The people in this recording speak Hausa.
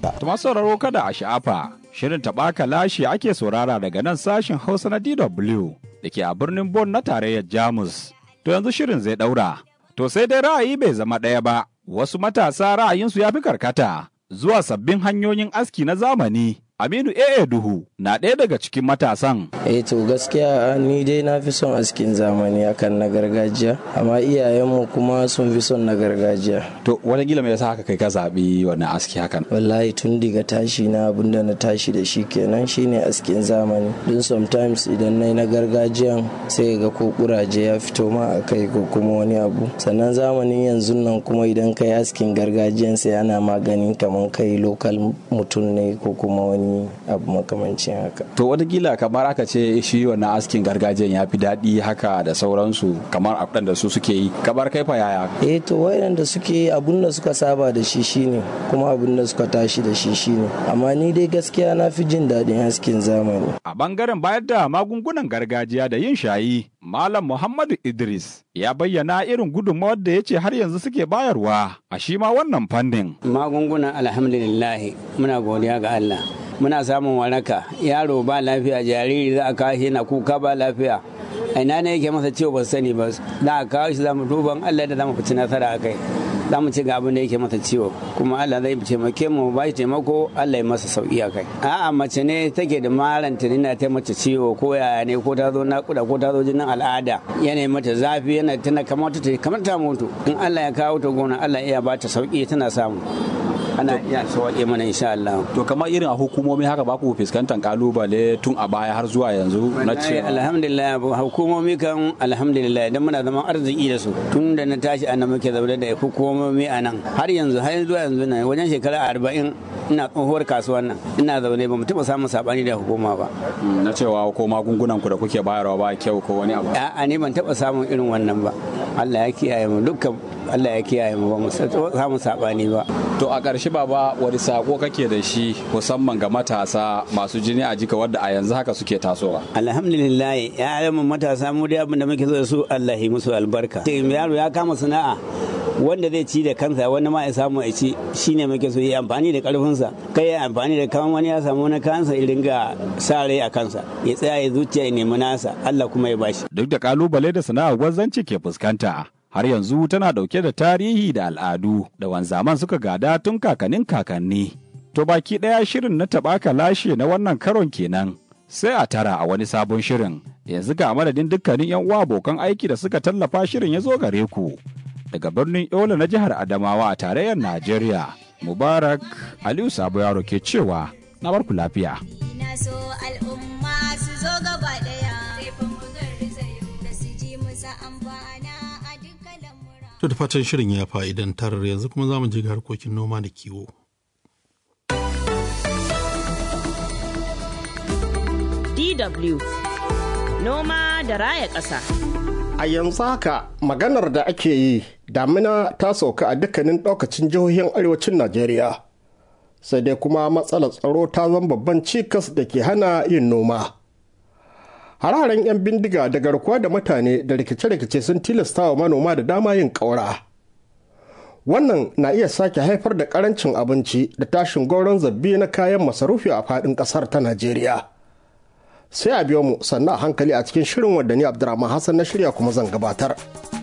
Tuma sauraro kada a sha'afa, shirin taɓaka lashe ake saurara daga nan sashen Hausa na DW da ke a birnin Bon na tarayyar Jamus. To yanzu shirin zai ɗaura. To sai dai ra'ayi bai zama ɗaya ba, wasu matasa ra'ayinsu ya fi karkata zuwa sabbin hanyoyin aski na zamani. Aminu AA Duhu na ɗaya daga cikin matasan. Eh to gaskiya ni dai na fi son askin zamani akan na gargajiya, amma iyayenmu kuma sun fi son na gargajiya. To wani gila mai yasa haka kai ka zaɓi wannan aski hakan? Wallahi tun daga tashi na abinda na tashi da shi kenan shine askin zamani. Don sometimes idan na na gargajiyan sai ga ko kuraje ya fito ma a kai ko kuma wani abu. Sannan zamanin yanzu nan kuma idan kai askin gargajiyan sai ana maganin kamar kai lokal mutum ne ko kuma wani abu makamancin haka. To watakila kamar aka ce shi wannan askin gargajiyan ya fi daɗi haka da sauransu kamar abin da su suke yi. Kamar kai fa yaya? Eh to waɗanda suke abun da suka saba da shi shine kuma abun da suka tashi da shi shine. Amma ni dai gaskiya na fi jin daɗin askin zamani. A bangaren bayar da magungunan gargajiya da yin shayi, Malam Muhammadu Idris ya bayyana irin gudunmawar da ya ce har yanzu suke bayarwa a shi ma wannan fannin. Magungunan alhamdulillahi muna godiya ga Allah. muna samun waraka yaro ba lafiya jariri za a kawo shi na kuka ba lafiya ina ne yake masa ciwo ba sani ba za a kawo shi za mu duban Allah da za mu fici nasara a kai za mu ci ga abin da yake masa ciwo kuma Allah zai taimake mu ba shi taimako Allah ya masa sauki a kai a'a mace ne take da maran na ta mace ciwo ko yaya ne ko ta zo nakuda ko ta zo jinin al'ada yana mata zafi yana tana kamar ta kamar ta mutu in Allah ya kawo ta gona Allah ya ba ta sauki tana samu ana iya sauƙe mana insha Allah. To kamar irin a hukumomi haka ba ku fuskantar kalubale tun a baya har zuwa yanzu na ce. Alhamdulillah hukumomi kan alhamdulillah idan muna zaman arziki da su tun da na tashi ana muke zaune da hukumomi a nan har yanzu har zuwa yanzu nan wajen shekara arba'in ina tsohuwar kasuwan nan ina zaune ba mu taɓa samun saɓani da hukuma ba. Na cewa ko magungunan ku da kuke bayarwa ba kyau ko wani abu. A'a ni ban taɓa samun irin wannan ba. Allah ya kiyaye mu dukkan Allah ya kiyaye mu ba mu samu saɓani ba. To a ƙarshe baba wani sako kake da shi musamman ga matasa masu jini a jika wadda a yanzu haka suke tasowa. Alhamdulillah ya mu matasa mu da abin da muke so da su Allah yi musu albarka. Yaro ya kama sana'a wanda zai ci da kansa wani ma ya samu ya ci shine muke so yi amfani da karfinsa kai ya amfani da kan wani ya samu na kansa ya ringa sa rai a kansa ya tsaya ya zuciya ya nemi nasa Allah kuma ya bashi. Duk da kalubale da sana'ar gwazzanci ke fuskanta. har yanzu tana ɗauke da tarihi da al'adu da wanzaman suka gada tun kakannin kakanni. To baki ɗaya shirin na taɓaka lashe na wannan karon kenan. Sai a tara a wani sabon shirin, yanzu ga madadin dukkanin 'yan uwa abokan aiki da suka tallafa shirin ya zo gare ku. Daga birnin Yola na jihar Adamawa a tarayyar Najeriya, Mubarak Aliyu Sabo Yaro ke cewa, na barku lafiya. To da fatan shirin ya fa'idantar yanzu kuma za mu je ga harkokin noma da kiwo. DW Noma da raya ƙasa. A yanzu haka maganar da ake yi damina ta sauka a dukkanin ɗaukacin jihohin arewacin Najeriya. Sai dai kuma matsalar tsaro ta zama babban cikas da ke hana yin noma. hararen 'yan bindiga da garkuwa da mutane da rikice-rikice sun tilasta wa manoma da dama yin ƙaura. Wannan na iya sake haifar da ƙarancin abinci da tashin goron zabbi na kayan masarufi a faɗin ƙasar ta Najeriya. Sai a biyo mu sannan a hankali a cikin shirin wadda ni Abdurrahman Hassan na shirya kuma zan gabatar.